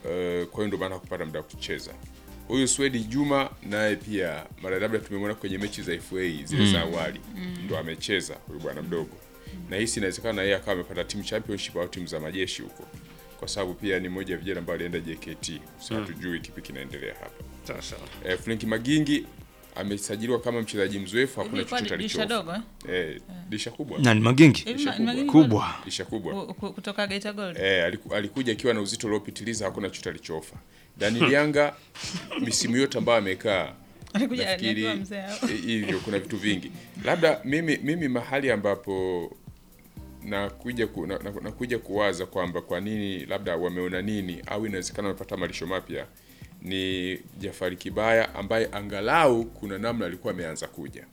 eh, kwa hiyo ndio maana kupata muda wa kucheza. Huyu Swedi Juma naye pia mara labda tumemwona kwenye mechi za FA zile za awali ndo amecheza huyu bwana mdogo, na hisi inawezekana yeye akawa amepata team championship au timu za majeshi huko, kwa sababu pia ni mmoja ya vijana ambao alienda JKT. Sasa hatujui kipi kinaendelea hapa. Sawa sawa. Eh, Frank Magingi amesajiliwa kama mchezaji mzoefu, hakuna Ilikuwa chochote dirisha alichofa. dogo eh? Eh, disha kubwa. nani Magingi Hivi Disha ma- kubwa. Magigi kubwa Disha kubwa. ku- ku- kutoka Geita Gold. Eh, aliku, alikuja akiwa na uzito uliopitiliza, hakuna chochote alichofa. Daniel Yanga misimu yote ambayo amekaa Alikuja nafikiri aliambiwa mzee hao. eh, hivyo kuna vitu vingi. Labda mimi mimi mahali ambapo nakuja ku, na, na, nakuja kuwaza kwamba kwa nini labda wameona nini au inawezekana wamepata malisho mapya ni Jafari Kibaya ambaye angalau kuna namna alikuwa ameanza kuja.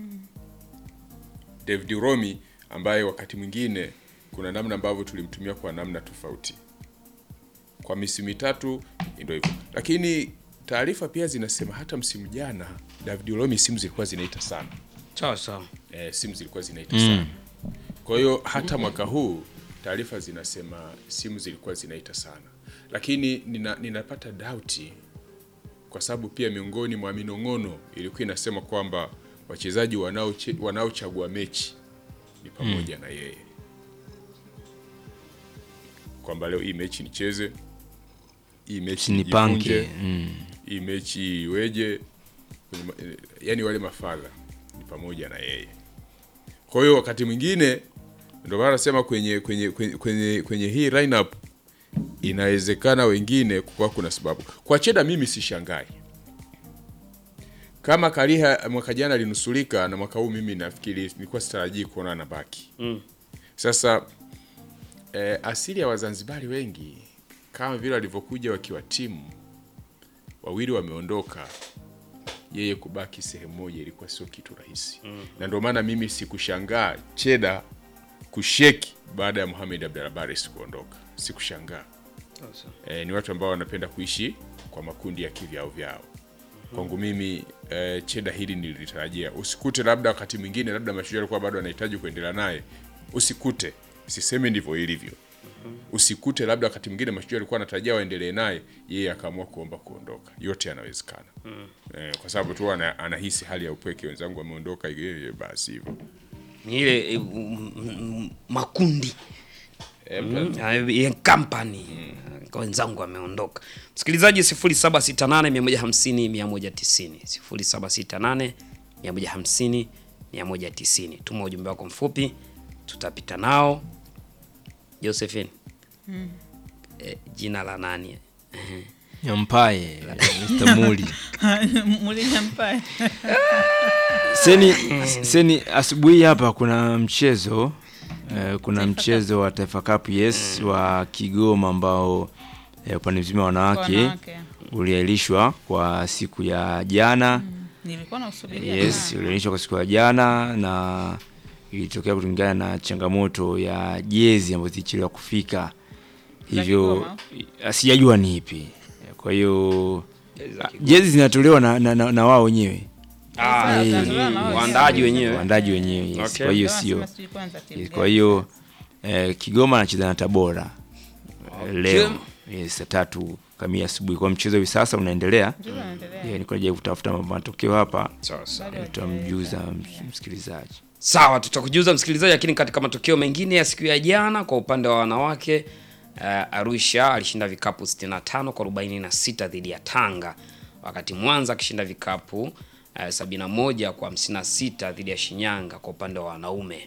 David Romi ambaye wakati mwingine kuna namna ambavyo tulimtumia kwa namna tofauti. Kwa misimu mitatu ndio hivyo, lakini taarifa pia zinasema hata msimu jana David Romi simu zilikuwa zinaita sana Sawa sawa. eh, simu zilikuwa zinaita sana. Kwa hiyo hata mwaka huu taarifa zinasema simu zilikuwa zinaita sana, lakini nina, ninapata dauti kwa sababu pia miongoni mwa minong'ono ilikuwa inasema kwamba wachezaji wanaoche- wanaochagua mechi ni pamoja na yeye, kwamba leo hii mechi nicheze, hii mechi sinipanke nijifunje, mm. hii mechi iweje, kwenye ma- eh, yani wale mafadha ni pamoja na yeye. Kwa hiyo wakati mwingine ndio maana nasema kwenye kwenye kwenye, kwenye, kwenye hii lineup inawezekana wengine kwa kuna sababu. Kwa Cheda mimi sishangai kama Kariha mwaka jana alinusulika na mwaka huu mimi nafikiri nilikuwa sitarajii kuona anabaki. Mm. Sasa eh, asili ya Wazanzibari wengi kama vile walivyokuja wakiwa timu wawili wameondoka, yeye kubaki sehemu moja ilikuwa sio kitu rahisi mm. na ndio maana mimi sikushangaa Cheda kusheki baada ya Mohamed Abdallah Bares kuondoka, sikushangaa. Sawa sawa. E, ni watu ambao wanapenda kuishi kwa makundi ya kivyao vyao. Kwangu mimi e, Cheda hili nilitarajia. Usikute labda wakati mwingine labda Mashujaa alikuwa bado anahitaji kuendelea naye, usikute, sisemi ndivyo ilivyo. Usikute labda wakati mwingine Mashujaa alikuwa anatarajia waendelee naye, yeye akaamua kuomba kuondoka. Yote yanawezekana e, kwa sababu tu ana, anahisi hali ya upweke, wenzangu wameondoka, yeye basi hivyo Ni ile eh, mm, mm, makundi e, Mm, ya company kwa wenzangu ameondoka. Msikilizaji 0768150190 0768150190 190. Tuma ujumbe wako mfupi tutapita nao. Josephine. Eh, jina la nani? Ehe. Nyampaye Mr. Muli Mulinya Mpae. seni, seni asubuhi hapa kuna mchezo eh, kuna mchezo wa Taifa Cup yes wa Kigoma ambao eh, upande mzima wa wanawake Wanawake. uliahirishwa kwa siku ya jana Nilikuwa nausubiria. yes sana. uliahirishwa kwa siku ya jana na ilitokea kulingana na changamoto ya jezi ambazo zilichelewa kufika hivyo Kigoma? ah, sijajua ni ipi kwa hiyo Jezi za ah, Kigoma. jezi zinatolewa na, na, na, na wao wenyewe Ah, Sasa, eh, tunatolewa na wao waandaaji wenyewe. wenyewe. waandaji wenyewe yes. Okay. kwa hiyo Ndio sio wanasema sijui kwanza timu yes, gani. kwa hiyo eh, Kigoma anacheza na Tabora eh, leo yes, saa tatu kamili asubuhi kwa mchezo hivi sasa unaendelea Ndio wanaendelea. yeah, niko najaribu kutafuta matokeo hapa Sawa sawa. Bado tutamjuza ms- msikilizaji Sawa, tutakujuza msikilizaji, lakini katika matokeo mengine ya siku ya jana kwa upande wa wanawake uh, Arusha alishinda vikapu 65 kwa 46 dhidi ya Tanga, wakati Mwanza akishinda vikapu uh, 71 kwa 56 dhidi ya Shinyanga kwa upande wa wanaume.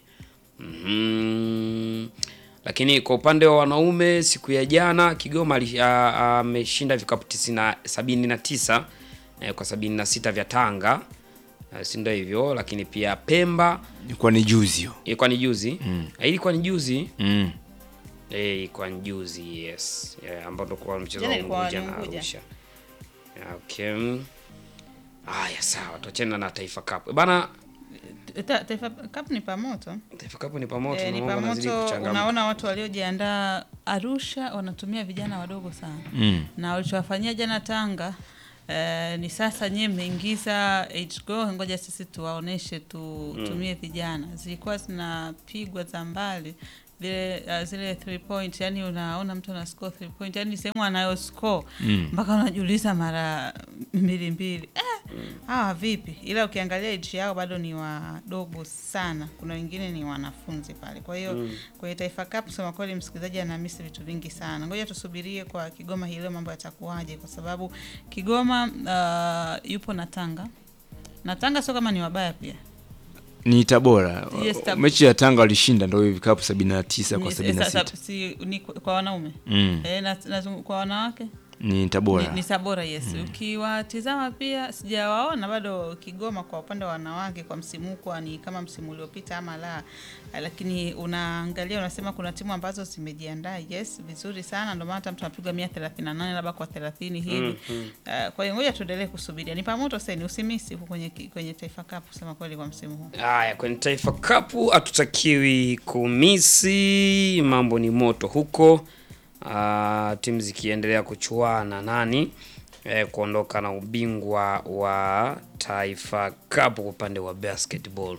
Mhm. Lakini kwa upande wa wanaume siku ya jana Kigoma ali- a- ameshinda vikapu 90 79 eh, kwa 76 vya Tanga, eh, si ndio hivyo? Lakini pia Pemba ilikuwa ni juzi hiyo ilikuwa ni juzi mm. ilikuwa ni juzi mm. eh, ilikuwa ni juzi yes, yeah, ambao ndo kwa mchezo Jana wa ilikuwa Unguja ni na Unguja. Arusha. Yeah, okay. Haya, sawa, tuachane na Taifa Cup bana. Ta- Taifa Cup ni pamoto. Taifa Cup ni pamoto, Eh, ni naomba nazidi pamoto. kuchangamka. Unaona watu waliojiandaa Arusha wanatumia vijana wadogo sana Mm. na walichowafanyia jana Tanga eh, ni sasa nyewe mmeingiza age goal, ngoja sisi tuwaoneshe tutumie vijana. Zilikuwa zinapigwa za mbali vile uh, zile three point, yani unaona mtu ana score three point, yani sehemu anayo score mpaka unajiuliza mara mbili mbili eh, hawa vipi? Ila ukiangalia age yao bado ni wadogo sana, kuna wengine ni wanafunzi pale. Kwa hiyo kwenye Taifa Cup, kusema kweli, msikilizaji anamisi vitu vingi sana. Ngoja tusubirie kwa Kigoma hii leo mambo yatakuwaje, kwa sababu Kigoma uh, yupo na Tanga na Tanga sio kama ni wabaya pia ni Tabora. Yes, Tab- Mechi ya Tanga walishinda ndio vikapu 79 kwa Ni- 76. sasa, si, ni kwa kwa wanaume Mm. eh, na, na, kwa wanawake Ni Tabora. ni, ni Sabora yes. Ukiwatizama pia sijawaona bado Kigoma kwa upande wa wanawake kwa msimu huu kwa ni kama msimu uliopita ama la, lakini unaangalia unasema kuna timu ambazo zimejiandaa yes vizuri sana, ndio maana hata mtu anapigwa 138 labda kwa 30 hivi. Uh, kwa hiyo ngoja tuendelee kusubiria. Ni pamoto sasa, usimisi huko kwenye ki- kwenye Taifa Cup kusema kweli kwa msimu huu. Haya, kwenye Taifa Cup hatutakiwi kumisi, mambo ni moto huko. Ah, timu zikiendelea kuchuana nani eh, kuondoka na ubingwa wa Taifa Cup kwa upande wa basketball.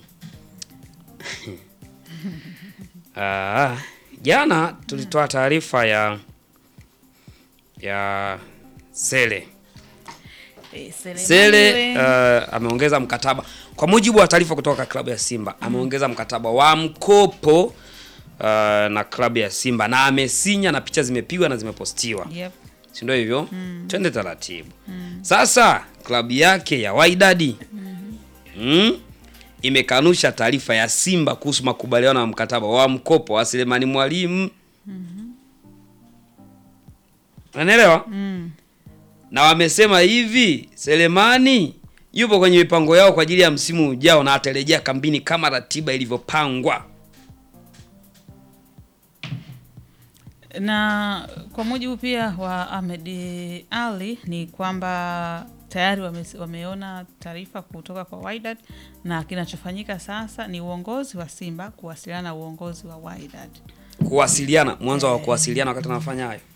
Ah, jana tulitoa taarifa ya ya Sele Eh, Selemani Sele we- uh, ameongeza mkataba kwa mujibu wa taarifa kutoka klabu ya Simba, ameongeza mkataba wa mkopo uh, na klabu ya Simba na amesinya na picha zimepigwa na zimepostiwa, Yep. si ndio hivyo? Twende taratibu. Sasa klabu yake ya Wydad mm, imekanusha taarifa ya Simba kuhusu makubaliano ya mkataba wa mkopo wa Selemani Mwalimu. Unaelewa? na wamesema hivi, Selemani yupo kwenye mipango yao kwa ajili ya msimu ujao na atarejea kambini kama ratiba ilivyopangwa. na kwa mujibu pia wa Ahmed Ali ni kwamba tayari wame, wameona taarifa kutoka kwa Wydad na kinachofanyika sasa ni uongozi wa Simba kuwasiliana na uongozi wa Wydad. Kuwasiliana, mwanzo wa kuwasiliana wakati anafanya hayo.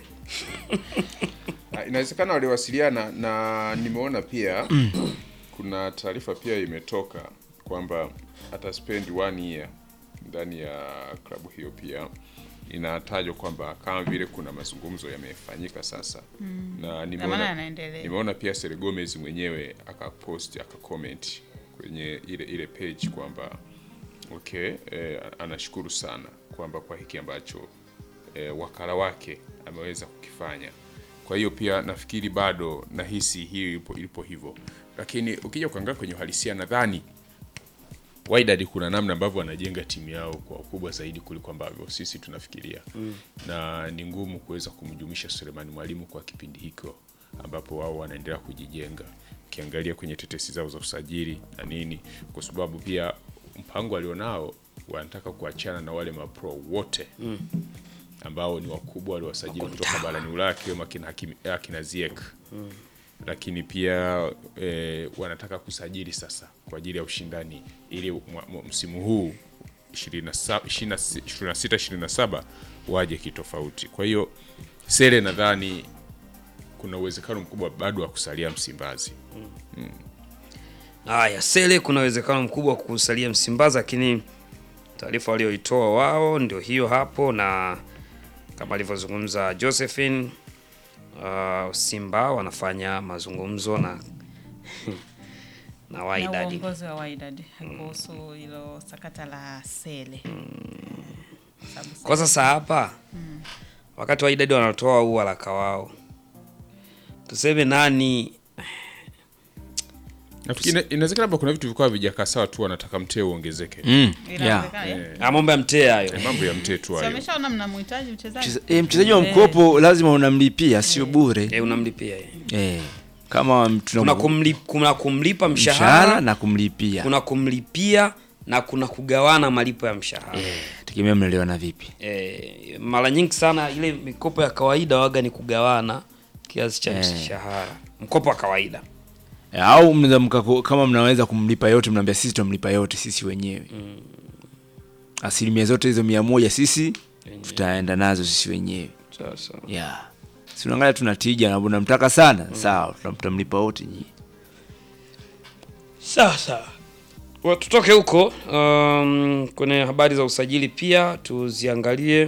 Ah, Inawezekana waliwasiliana na nimeona pia kuna taarifa pia imetoka kwamba ata spend one year ndani ya klabu hiyo. Pia inatajwa kwamba kama vile kuna mazungumzo yamefanyika sasa na Na maana nimeona, yanaendelea. nimeona pia Sere Gomez mwenyewe akapost akacomment kwenye ile ile page kwamba okay, eh, anashukuru sana kwamba kwa hiki ambacho eh, wakala wake ameweza kukifanya. Kwa hiyo pia nafikiri bado nahisi hiyo ipo, ilipo hivyo, lakini ukija kuangalia kwenye uhalisia nadhani Wydad kuna namna ambavyo wanajenga timu yao kwa ukubwa zaidi kuliko ambavyo sisi tunafikiria na ni ngumu kuweza kumjumisha Sulemani Mwalimu kwa kipindi hiko ambapo wao wanaendelea kujijenga, ukiangalia kwenye tetesi zao za usajili na nini, kwa sababu pia mpango alionao wanataka kuachana na wale mapro wote ambao ni wakubwa waliwasajili kutoka barani Ulaya akiwemo akina, Hakim- akina Ziyech lakini pia e, wanataka kusajili sasa kwa ajili ya ushindani ili mwa- mwa- msimu huu 27 26 27 waje kitofauti. Kwa hiyo Sele nadhani kuna uwezekano mkubwa bado wa kusalia Msimbazi. Haya, Sele kuna uwezekano mkubwa wa kusalia Msimbazi, lakini taarifa walioitoa wao ndio hiyo hapo, na kama alivyozungumza Josephine, uh, Simba wanafanya mazungumzo na na na Wydad. uongozi wa Wydad kuhusu hilo sakata la Sele. Sababu Kwa sasa hapa wakati Wydad wanatoa huu waraka wao, tuseme nani Nafikiri ina- inawezekana labda kuna vitu vilikuwa vijakaa sawa tu, wanataka mtee uongezeke. Mm. Yeah. inawezekana, eh? Ah, mambo ya mtee hayo. Eh, Mambo ya mtee tu Si hayo. wameshaona mnamhitaji mchezaji Mcheza- eh, mchezaji wa mkopo lazima unamlipia, sio bure. Eh, unamlipia yeye. Eh, kama Kuna, tuna kumli, kuna kumlipa mshahara mshahara, na kumlipia. kuna kumlipia na kuna kugawana malipo ya mshahara. Tegemea mnaelewana vipi. Eh, mara nyingi sana ile mikopo ya kawaida waga ni kugawana kiasi cha Eh. mshahara, mkopo wa kawaida. Eh, Au mnaweza mkako- kama mnaweza kumlipa yote, mnaambia sisi tutamlipa yote sisi wenyewe. Asilimia zote hizo mia moja sisi tutaenda nazo sisi wenyewe. Sasa Yeah. Si unaangalia tuna tija na unamtaka sana, sawa, tutam- tutamlipa wote nyinyi. sasa Wa- tutoke huko um, kwenye habari za usajili pia tuziangalie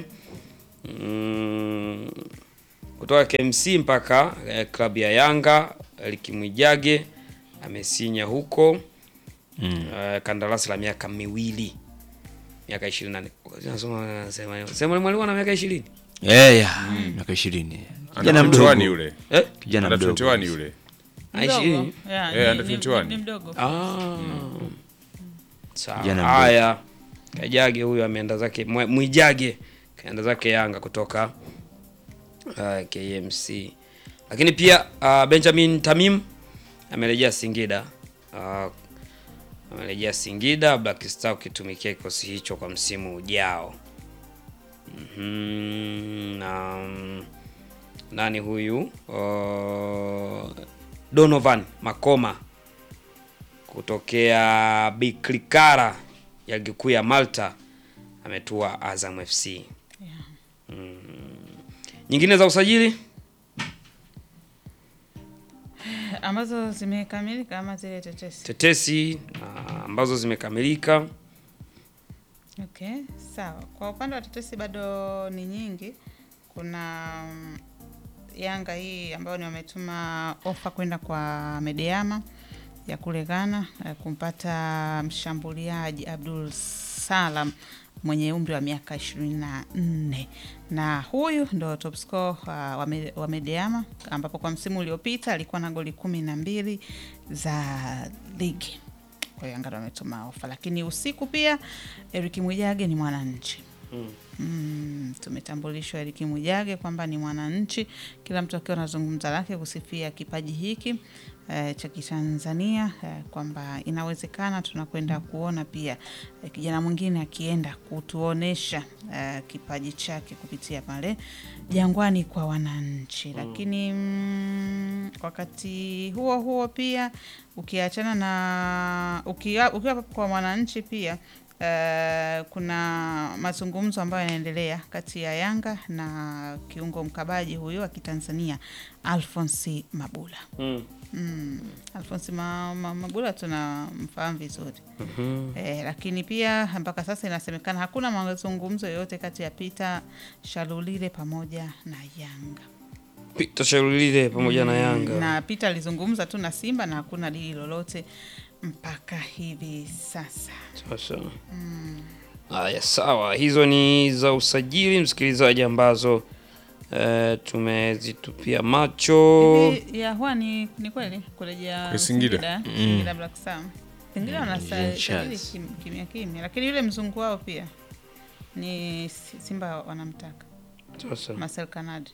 mm, kutoka KMC mpaka eh, klabu ya Yanga Eliki Mwijage amesinya huko mm. uh, kandarasi la miaka miwili miaka 28 nasoma sema sema mwalimu ana miaka 20 Eh, ya, miaka ishirini kijana Under mdogo 21 yule eh kijana Under mdogo 21 yule Ah, Mdogo. 20 Yeah, Eh, ni- under ni- 21. ni mdogo Ah. Sawa. Kijana mdogo. Haya. Kajage huyu ameenda zake Mwe- Mwijage kaenda zake Yanga kutoka uh, KMC. Lakini pia uh, Benjamin Tamim amerejea Singida. Uh, amerejea Singida Black Star ukitumikia kikosi hicho kwa msimu ujao. Mhm. Na mm, nani huyu? Uh, Donovan Makoma kutokea Biklikara ya ligi kuu ya Malta ametua Azam FC. Mm. Nyingine za usajili ambazo zimekamilika ama zile tetesi tetesi ah, ambazo zimekamilika. Okay, sawa. Kwa upande wa tetesi bado ni nyingi. Kuna mm, Yanga hii ambayo ni wametuma ofa kwenda kwa Medeama ya kule Ghana eh, kumpata mshambuliaji Abdul Salam mwenye umri wa miaka ishirini na nne na huyu ndo top scorer uh, wa Me- wa Medeama ambapo kwa msimu uliopita alikuwa na goli kumi na mbili za ligi kwa hiyo Yanga ndo wametuma ofa, lakini usiku pia Eric Mwijage ni mwananchi mm, tumetambulishwa Eric Mwijage kwamba ni mwananchi, kila mtu akiwa anazungumza lake kusifia kipaji hiki eh, cha Kitanzania eh, kwamba inawezekana tunakwenda kuona pia eh, kijana mwingine akienda kutuonesha eh, kipaji chake kupitia pale Jangwani kwa wananchi, lakini mm, wakati huo huo pia ukiachana na ukiwa, ukiwa kwa mwananchi pia Uh, kuna mazungumzo ambayo yanaendelea kati ya Yanga na kiungo mkabaji huyo wa Kitanzania Alphonse Mabula. Mm. Mm. Alphonse Ma, Ma, Mabula tunamfahamu vizuri eh, lakini pia mpaka sasa inasemekana hakuna mazungumzo yoyote kati ya Peter Shalulile pamoja na Yanga. Peter Shalulile pamoja na Yanga. Na Peter alizungumza tu na Simba na hakuna dili lolote mpaka hivi sasa. Sasa. Haya, sawa. Hizo ni za usajili msikilizaji, ambazo eh, tumezitupia macho. Hivi ya huwa ni, ni kweli kurejea Kwa Singida? Singida Black Star. Singida wanasajili Charles. kim- kimya kimya, lakini yule mzungu wao pia ni Si- Simba wanamtaka Sasa. Marcel Kanadi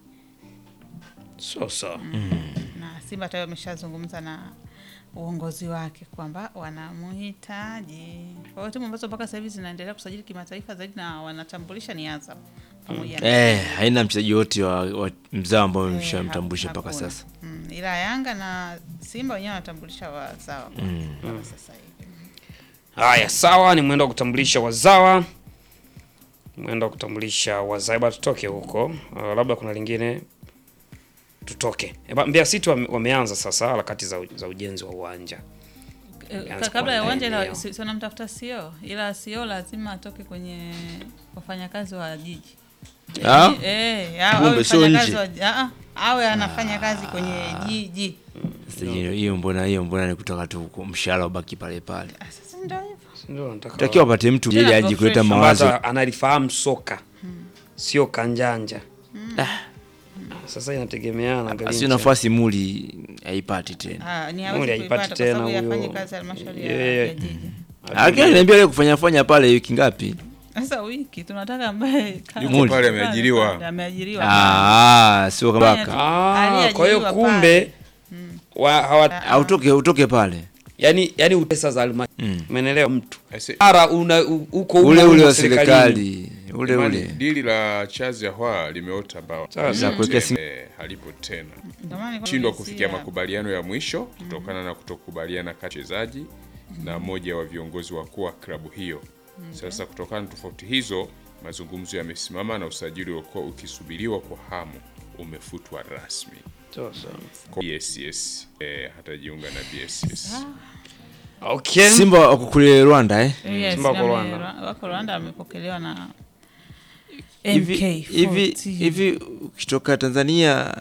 Sasa. na Simba tayari wameshazungumza na uongozi wake kwamba wanamhitaji. Kwa hiyo timu ambazo mpaka sasa hivi zinaendelea kusajili kimataifa zaidi na wanatambulisha ni Azam pamoja na eh, haina mchezaji wote wa, wa mzao ambao Eh, mshamtambulisha haku- mpaka hakuna. sasa Mm, ila Yanga na Simba wenyewe wanatambulisha wazawa mpaka sasa hivi. Haya, sawa, ni mwendo wa kutambulisha wazawa, mwendo wa kutambulisha wazawa. Eba, tutoke huko. Uh, labda kuna lingine tutoke. Eba, Mbeya City wame, wameanza sasa harakati za, u- za ujenzi wa uwanja. Eh, Yaanza kabla ya kuandaa uwanja ila eneo. si si wanamtafuta CEO, ila CEO lazima atoke kwenye wafanyakazi wa jiji Ah? eh, awe Kumbe sio mfanyakazi nje. wa- ah, ah, awe anafanya kazi kwenye jiji. Sasa hiyo hiyo mbona hiyo mbona ni kutoka tu huko, mshahara ubaki pale pale Ah, Sasa ndio hivyo. Ndio nataka takiwa apate mtu Tena ili aje kuleta professional. mawazo ambaye analifahamu soka sio kanjanja. Sasa inategemeana Basi Garincha. nafasi muli haipati tena Ah, ni Muli hawezi haipati kuipata kwa tena sababu huyo. yafanye kazi halmashauri ya Yeye- ya jiji. lakini aliniambia leo kufanya fanya pale wiki ngapi Sasa wiki tunataka ambaye ka- Yuko Muli. pale ameajiriwa. ameajiriwa. ah sio kama Fanya tu. Ah, kwa hiyo Aliajiriwa kumbe wa, hawa, autoke utoke pale yani yani pesa za halmashauri Mm. umeelewa mtu Ase- ara una u- uko ule humo ule humo wa serikalini. serikali ule Imani, ule dili la chazi ya hwa limeota mbao Sasa. Za kuwekea Tena, sim- eh, halipo tena Ndio maana nilikuwa shindwa naulizia. kufikia makubaliano ya mwisho kutokana na kutokubaliana kati ya wachezaji na mmoja wa viongozi wakuu wa klabu hiyo. Sasa kutokana na tofauti hizo, mazungumzo yamesimama na usajili uliokuwa ukisubiriwa kwa hamu umefutwa rasmi. Sasa. Kwa BSS eh, hatajiunga na BSS. Okay. Simba wako kule Rwanda eh? Yes, Simba wako wame- Rwanda. wako Rwanda wamepokelewa na hivi MK hivi hivi ukitoka Tanzania